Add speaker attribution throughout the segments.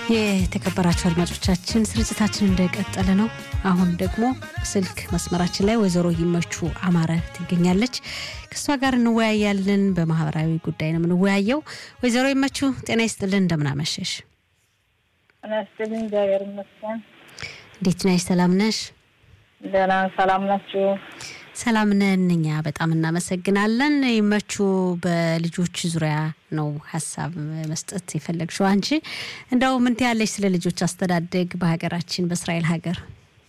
Speaker 1: የተከበራችሁ አድማጮቻችን ስርጭታችን እንደቀጠለ ነው። አሁን ደግሞ ስልክ መስመራችን ላይ ወይዘሮ ይመቹ አማረ ትገኛለች። ከእሷ ጋር እንወያያለን። በማህበራዊ ጉዳይ ነው የምንወያየው። ወይዘሮ ይመቹ ጤና ይስጥልን፣ እንደምናመሸሽ።
Speaker 2: ጤና ይስጥልኝ፣ እግዚአብሔር ይመስገን።
Speaker 1: እንዴት ነሽ? ሰላም ነሽ?
Speaker 2: ደህና ሰላም ናችሁ?
Speaker 1: ሰላም ነን። እኛ በጣም እናመሰግናለን። ይመቹ በልጆች ዙሪያ ነው ሀሳብ መስጠት የፈለግሽው አንቺ። እንደው ምን ትያለሽ ስለ ልጆች አስተዳደግ በሀገራችን በእስራኤል ሀገር?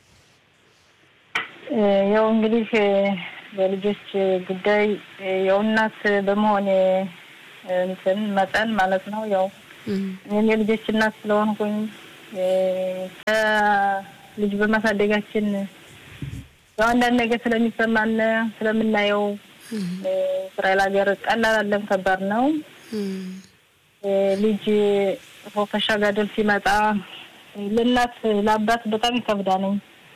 Speaker 2: ያው እንግዲህ በልጆች ጉዳይ ያው እናት በመሆን እንትን መጠን ማለት ነው ያው እኔም የልጆች እናት ስለሆንኩኝ ልጅ በማሳደጋችን አንዳንድ ነገር ስለሚሰማን ስለምናየው እስራኤል ሀገር ቀላል አለም ከባድ ነው። ልጅ ፎፈሻ ጋደል ሲመጣ ለእናት ለአባት በጣም ይከብዳ ነኝ።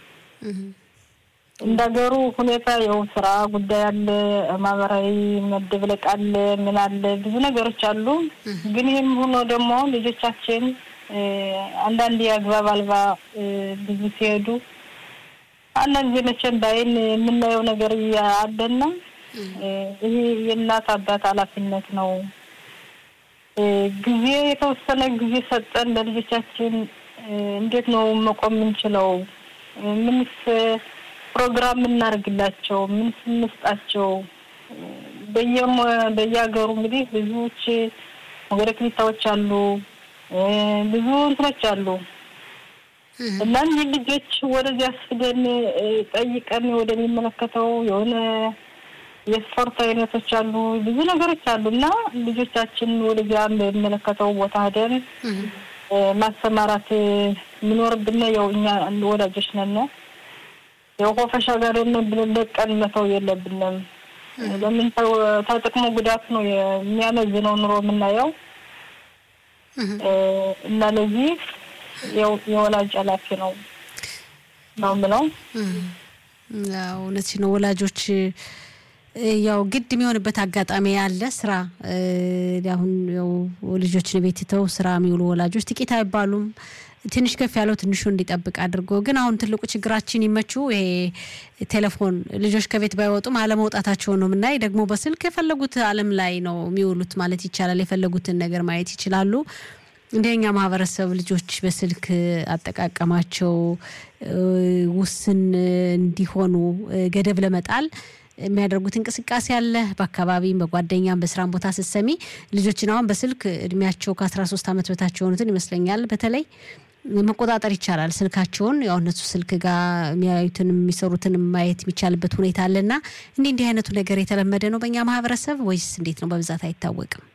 Speaker 2: እንደ ሀገሩ ሁኔታ ያው ስራ ጉዳይ አለ፣ ማህበራዊ መደብለቅ አለ፣ ምን አለ፣ ብዙ ነገሮች አሉ። ግን ይህም ሆኖ ደግሞ ልጆቻችን አንዳንድ የአግባብ አልባ ብዙ ሲሄዱ አንዳንድ ጊዜ መቼም ባይን የምናየው ነገር አለና ይሄ የእናት አባት ኃላፊነት ነው። ጊዜ የተወሰነ ጊዜ ሰጠን ለልጆቻችን እንዴት ነው መቆም የምንችለው? ምንስ ፕሮግራም እናደርግላቸው? ምንስ እንስጣቸው? በየሞ በየሀገሩ እንግዲህ ብዙዎች ወደ ክሊታዎች አሉ፣ ብዙ እንትኖች አሉ እና እኒህ ልጆች ወደዚህ አስፍደን ጠይቀን ወደሚመለከተው የሆነ የስፖርት አይነቶች አሉ፣ ብዙ ነገሮች አሉ እና ልጆቻችን ወደዚያ በሚመለከተው ቦታ ሄደን ማሰማራት የሚኖርብን ያው እኛ ወላጆች ነን። ያው ኮፈሻ ጋር ብለን ለቀን መተው የለብንም። ለምን ተጥቅሞ ጉዳት ነው የሚያመዝነው ኑሮ የምናየው እና ለዚህ የወላጅ ኃላፊ ነው ነው የምለው።
Speaker 1: እውነት ነው። ወላጆች ያው ግድ የሚሆንበት አጋጣሚ ያለ ስራ አሁን ያው ልጆችን ቤት ትተው ስራ የሚውሉ ወላጆች ጥቂት አይባሉም። ትንሽ ከፍ ያለው ትንሹ እንዲጠብቅ አድርጎ ግን አሁን ትልቁ ችግራችን ይመቹ ይሄ ቴሌፎን ልጆች ከቤት ባይወጡም አለመውጣታቸውን ነው የምናይ። ደግሞ በስልክ የፈለጉት ዓለም ላይ ነው የሚውሉት ማለት ይቻላል። የፈለጉትን ነገር ማየት ይችላሉ። እንደኛ ማህበረሰብ ልጆች በስልክ አጠቃቀማቸው ውስን እንዲሆኑ ገደብ ለመጣል የሚያደርጉት እንቅስቃሴ አለ። በአካባቢም በጓደኛም በስራም ቦታ ስትሰሚ ልጆችን አሁን በስልክ እድሜያቸው ከአስራ ሶስት ዓመት በታች የሆኑትን ይመስለኛል በተለይ መቆጣጠር ይቻላል። ስልካቸውን ያው እነሱ ስልክ ጋር የሚያዩትን የሚሰሩትን ማየት የሚቻልበት ሁኔታ አለና እንዲህ እንዲህ አይነቱ ነገር የተለመደ ነው በእኛ ማህበረሰብ ወይስ እንዴት ነው? በብዛት አይታወቅም።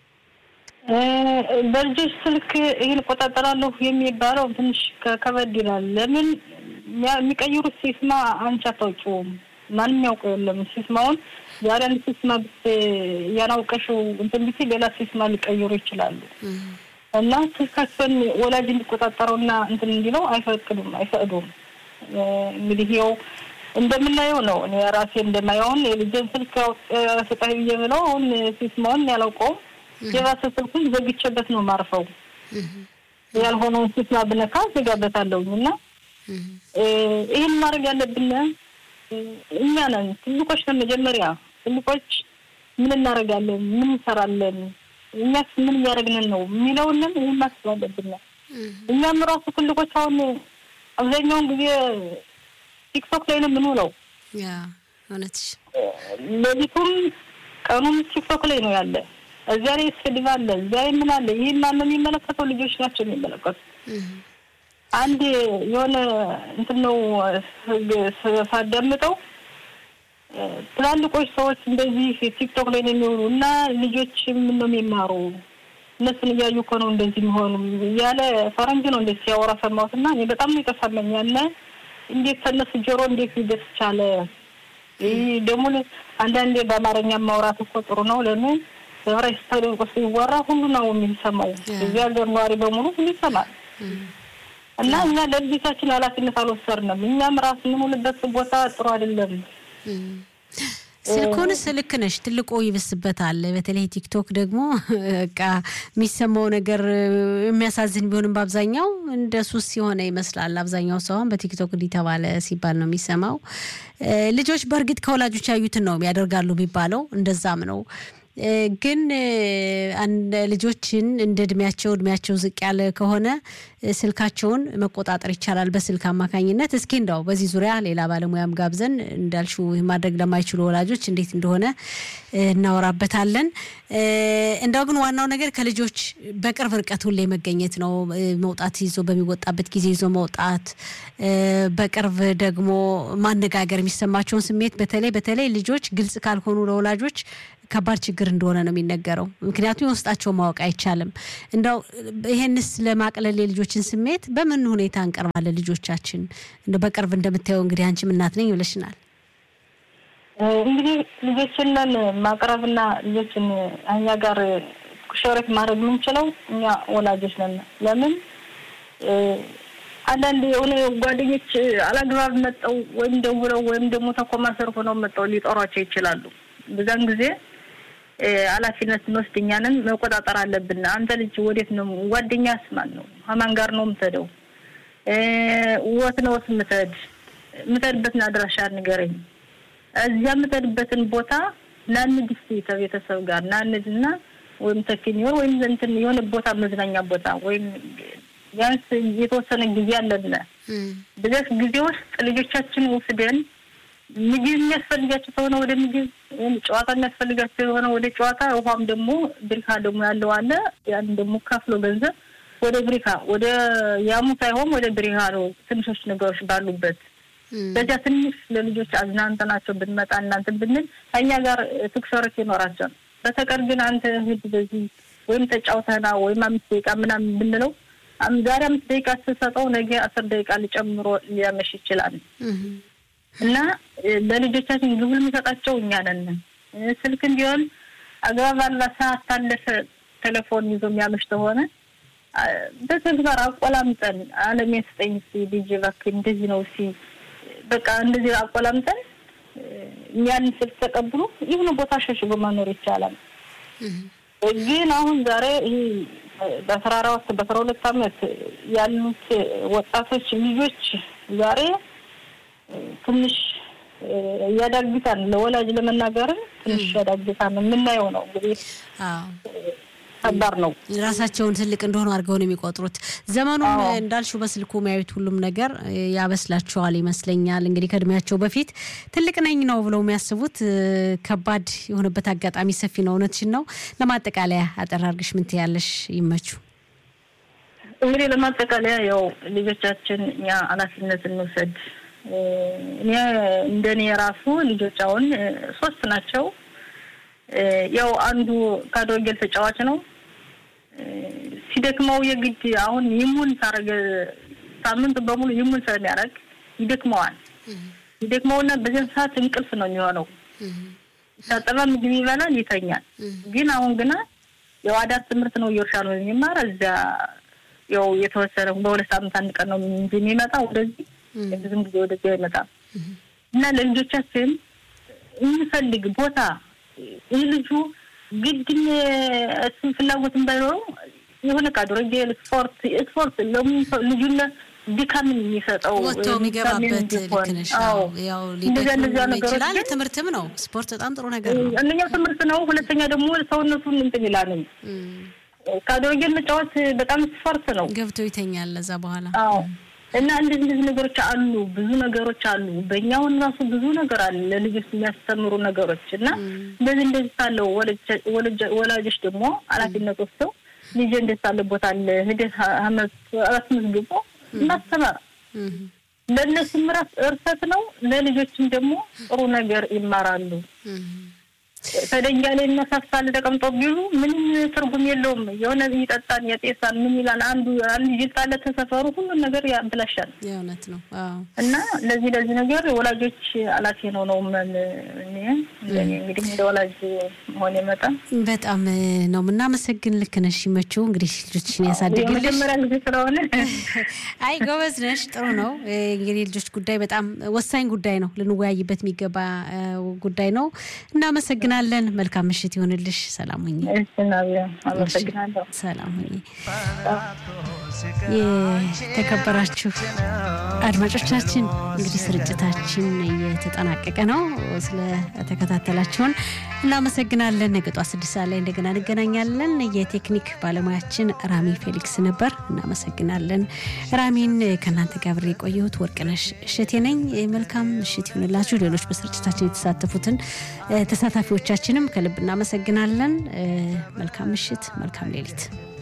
Speaker 2: በልጆች ስልክ ይህን እቆጣጠራለሁ የሚባለው ትንሽ ከበድ ይላል። ለምን የሚቀይሩት ሲስማ አንቺ አታውቂውም። ማንም ያውቀው የለም። ሲስማውን ዛሬ አንድ ሲስማ እያናውቀሽው እንትን ብቻ ሌላ ሲስማ ሊቀይሩ ይችላሉ። እና ስልካቸውን ወላጅ እንዲቆጣጠረውና እንትን እንዲለው አይፈቅዱም አይፈቅዱም። እንግዲህ ይኸው እንደምናየው ነው። እኔ ራሴ እንደማየውን የልጄን ስልክ ስጠኝ ብዬ ብለው አሁን ሲስማውን ያላውቀውም የባሰ ስልኩን ዘግቼበት ነው ማርፈው። ያልሆነውን ሲስማ ብነካ ዘጋበታለሁኝ እና ይህን ማድረግ ያለብን እኛ ነን። ትልቆች ነን። መጀመሪያ ትልቆች ምን እናደርጋለን? ምን እንሰራለን? እኛስ ምን እያደረግን ነው የሚለውንን ይህን ማስብ አለብን። እኛም ራሱ ትልቆች አሁን አብዛኛውን ጊዜ ቲክቶክ ላይ ነው የምንውለው።
Speaker 1: እውነትሽ
Speaker 2: ሌሊቱም ቀኑም ቲክቶክ ላይ ነው ያለ። እዚያ ላይ ስድብ አለ፣ እዚያ ላይ ምን አለ። ይህን ማነው የሚመለከተው? ልጆች ናቸው የሚመለከቱ። አንድ የሆነ እንትን ነው ሳዳምጠው ትላልቆች ሰዎች እንደዚህ ቲክቶክ ላይ ነው የሚውሉ እና ልጆች ምን ነው የሚማሩ እነሱን እያዩ እኮ ነው እንደዚህ የሚሆኑ እያለ ፈረንጅ ነው እንደዚህ ሲያወራ ሰማሁት እና እኔ በጣም ነው የተሰማኝ። ያለ እንዴት ከነሱ ጆሮ እንዴት ሊደርስ ቻለ? ይህ ደግሞ አንዳንዴ በአማርኛ ማውራት እኮ ጥሩ ነው። ለምን በዕብራይስጥ ተደንቆ ሲወራ ሁሉ ነው የሚሰማው። እዚህ ሀገር ነዋሪ በሙሉ ሁሉ ይሰማል። እና እኛ ለልጆቻችን ኃላፊነት አልወሰድንም። እኛም ራስ የምንውልበት ቦታ ጥሩ አይደለም።
Speaker 1: ስልኩንስ ልክ ነሽ፣ ትልቁ ይብስበታል። በተለይ ቲክቶክ ደግሞ በቃ የሚሰማው ነገር የሚያሳዝን ቢሆንም በአብዛኛው እንደ ሱስ የሆነ ይመስላል። አብዛኛው ሰው አሁን በቲክቶክ እንዲህ ተባለ ሲባል ነው የሚሰማው። ልጆች በእርግጥ ከወላጆች ያዩትን ነው ያደርጋሉ የሚባለው፣ እንደዛም ነው። ግን ልጆችን እንደ እድሜያቸው እድሜያቸው ዝቅ ያለ ከሆነ ስልካቸውን መቆጣጠር ይቻላል በስልክ አማካኝነት። እስኪ እንደው በዚህ ዙሪያ ሌላ ባለሙያም ጋብዘን እንዳልሽው ማድረግ ለማይችሉ ወላጆች እንዴት እንደሆነ እናወራበታለን። እንደው ግን ዋናው ነገር ከልጆች በቅርብ ርቀት ሁሌ መገኘት ነው። መውጣት ይዞ በሚወጣበት ጊዜ ይዞ መውጣት፣ በቅርብ ደግሞ ማነጋገር፣ የሚሰማቸውን ስሜት በተለይ በተለይ ልጆች ግልጽ ካልሆኑ ለወላጆች ከባድ ችግር እንደሆነ ነው የሚነገረው። ምክንያቱም የውስጣቸው ማወቅ አይቻልም። እንደው ይሄንስ ለማቅለል የልጆችን ስሜት በምን ሁኔታ እንቀርባለን? ልጆቻችን እንደው በቅርብ እንደምታየው እንግዲህ አንቺም እናት ነኝ ብለሽናል።
Speaker 2: እንግዲህ ልጆችን ማቅረብና ልጆችን እኛ ጋር ሸረት ማድረግ የምንችለው እኛ ወላጆች ነን። ለምን አንዳንድ የሆነ ጓደኞች አላግባብ መጠው ወይም ደውለው ወይም ደግሞ ተኮማሰር ሆነው መጠው ሊጠሯቸው ይችላሉ። በዛን ጊዜ ኃላፊነት ስንወስድ እኛንን መቆጣጠር አለብን። አንተ ልጅ ወዴት ነው? ጓደኛስ ማን ነው? ከማን ጋር ነው የምትሄደው? ወት ነው የምትሄድ? የምትሄድበትን አድራሻ ንገረኝ። እዚያ የምትሄድበትን ቦታ ናንድ እስኪ ከቤተሰብ ጋር ናንድና ወይም ተኪኒዮር ወይም እንትን የሆነ ቦታ መዝናኛ ቦታ ወይም ቢያንስ የተወሰነ ጊዜ አለን። በዚያ ጊዜ ውስጥ ልጆቻችን ወስደን ምግብ የሚያስፈልጋቸው ከሆነ ወደ ምግብ፣ ጨዋታ የሚያስፈልጋቸው የሆነ ወደ ጨዋታ፣ ውሃም ደግሞ ብሪካ ደግሞ ያለው አለ። ያን ደግሞ ከፍሎ ገንዘብ ወደ ብሪካ ወደ ያሙ ሳይሆን ወደ ብሪካ ነው ትንሾች ነገሮች ባሉበት በዚያ ትንሽ ለልጆች አዝናንተናቸው ብንመጣ እናንተ ብንል ከእኛ ጋር ትኩሰረት ይኖራቸው። በተቀር ግን አንተ ሂድ በዚህ ወይም ተጫውተና ወይም አምስት ደቂቃ ምናምን ብንለው ዛሬ አምስት ደቂቃ ስትሰጠው ነገ አስር ደቂቃ ሊጨምሮ ሊያመሽ ይችላል። እና ለልጆቻችን ግቡን የምንሰጣቸው እኛ ነን። ስልክ እንዲሆን አግባብ አላ ሰዓት ታለፈ ቴሌፎን ይዞ የሚያመሽ ከሆነ በተግባር አቆላምጠን አለም ስጠኝ ሲ ልጅ እባክህ እንደዚህ ነው ሲ በቃ እንደዚህ አቆላምጠን ያን ስልክ ተቀብሎ የሆነ ቦታ ሸሽጎ መኖር ይቻላል። ግን አሁን ዛሬ ይህ በአስራ አራት በአስራ ሁለት አመት ያሉት ወጣቶች ልጆች ዛሬ ትንሽ ያዳግታል። ለወላጅ ለመናገርም ትንሽ ያዳግታል። የምናየው ነው እንግዲህ ከባድ ነው።
Speaker 1: ራሳቸውን ትልቅ እንደሆኑ አድርገው ነው የሚቆጥሩት። ዘመኑም እንዳልሽው በስልኩ የሚያዩት ሁሉም ነገር ያበስላቸዋል ይመስለኛል። እንግዲህ ከእድሜያቸው በፊት ትልቅ ነኝ ነው ብለው የሚያስቡት ከባድ የሆነበት አጋጣሚ ሰፊ ነው። እውነትሽን ነው። ለማጠቃለያ አጠር አድርግሽ ምን ትያለሽ? ይመቹ።
Speaker 2: እንግዲህ ለማጠቃለያ ያው ልጆቻችን እኛ ኃላፊነት እንውሰድ። እኔ እንደኔ የራሱ ልጆች አሁን ሶስት ናቸው። ያው አንዱ ካዶጌል ተጫዋች ነው። ሲደክመው የግድ አሁን ይሙን ሳረገ ሳምንት በሙሉ ይሙን ስለሚያደርግ ይደክመዋል። ይደክመውና በዚያን ሰዓት እንቅልፍ ነው የሚሆነው። ታጠባ ምግብ ይበላል፣ ይተኛል። ግን አሁን ግና ያው አዳር ትምህርት ነው እየወርሻል ነው የሚማር እዚያ ያው የተወሰነ በሁለት ሳምንት አንድ ቀን ነው እንጂ የሚመጣ ወደዚህ ብዙም ጊዜ ወደዚህ አይመጣም እና ለልጆቻችን የሚፈልግ ቦታ ይህ ልጁ ግድም እሱን ፍላጎትን ባይኖረው የሆነ ካዶረጌል ስፖርት ስፖርት ልጁን ድካምን የሚሰጠው
Speaker 1: ወጥቶ የሚገባበት ልክ ነሽ። ያው ሊደክም ይችላል። ትምህርትም ነው ስፖርት በጣም ጥሩ ነገር ነው።
Speaker 2: አንደኛው ትምህርት ነው። ሁለተኛ ደግሞ ሰውነቱን እንትን ይላልኝ ካዶረጌል መጫወት በጣም ስፖርት ነው።
Speaker 1: ገብቶ ይተኛል ለዛ በኋላ
Speaker 2: አዎ እና እንደዚህ እንደዚህ ነገሮች አሉ፣ ብዙ ነገሮች አሉ። በእኛውን ራሱ ብዙ ነገር አለ ለልጆች የሚያስተምሩ ነገሮች እና እንደዚህ እንደዚህ ሳለው ወላጆች ደግሞ ኃላፊነት ወስደው ልጅ እንደዚህ ሳለ ቦታ አለ ሂደት አስመዝግቦ ማስተማር ለእነሱም ራስ እርሰት ነው፣ ለልጆችም ደግሞ ጥሩ ነገር ይማራሉ። ከደንጃ ላይ እነሳሳል ተቀምጦ ቢሉ ምንም ትርጉም የለውም። የሆነ ይጠጣል፣ ያጤሳል፣ ምን ይላል። አንዱ አንዱ ይልጣለ ተሰፈሩ ሁሉን ነገር ያብላሻል።
Speaker 1: የእውነት ነው። አዎ
Speaker 2: እና ለዚህ ለዚህ ነገር ወላጆች አላፊ ነው ነው ምን እኔ እንደኔ እንግዲህ እንደ ወላጅ መሆን የመጣ
Speaker 1: በጣም ነው የምናመሰግን። ልክ ነሽ ይመችው እንግዲህ ልጆችን ያሳድግልሽ።
Speaker 2: የመጀመሪያ ጊዜ ስለሆነ
Speaker 1: አይ ጎበዝ ነሽ፣ ጥሩ ነው። እንግዲህ ልጆች ጉዳይ በጣም ወሳኝ ጉዳይ ነው፣ ልንወያይበት የሚገባ እ፣ ጉዳይ ነው። እናመሰግናለን። መልካም ምሽት ይሆንልሽ። ሰላም ሁኚ።
Speaker 2: እሺ ናቢያ አመሰግናለሁ።
Speaker 1: ሰላም ሁኚ። የተከበራችሁ አድማጮቻችን እንግዲህ ስርጭታችን እየተጠናቀቀ ነው። ስለተከታተላችሁን እናመሰግናለን። ነገ ጧት ስድስት ሰዓት ላይ እንደገና እንገናኛለን። የቴክኒክ ባለሙያችን ራሚ ፌሊክስ ነበር። እናመሰግናለን ራሚን። ከእናንተ ጋር አብሬ የቆየሁት ወርቅነሽ እሸቴ ነኝ። መልካም ምሽት ይሁንላችሁ። ሌሎች በስርጭታችን የተሳተፉትን እ፣ ተሳታፊዎቻችንም ከልብ እናመሰግናለን። እ፣ መልካም ምሽት፣ መልካም ሌሊት።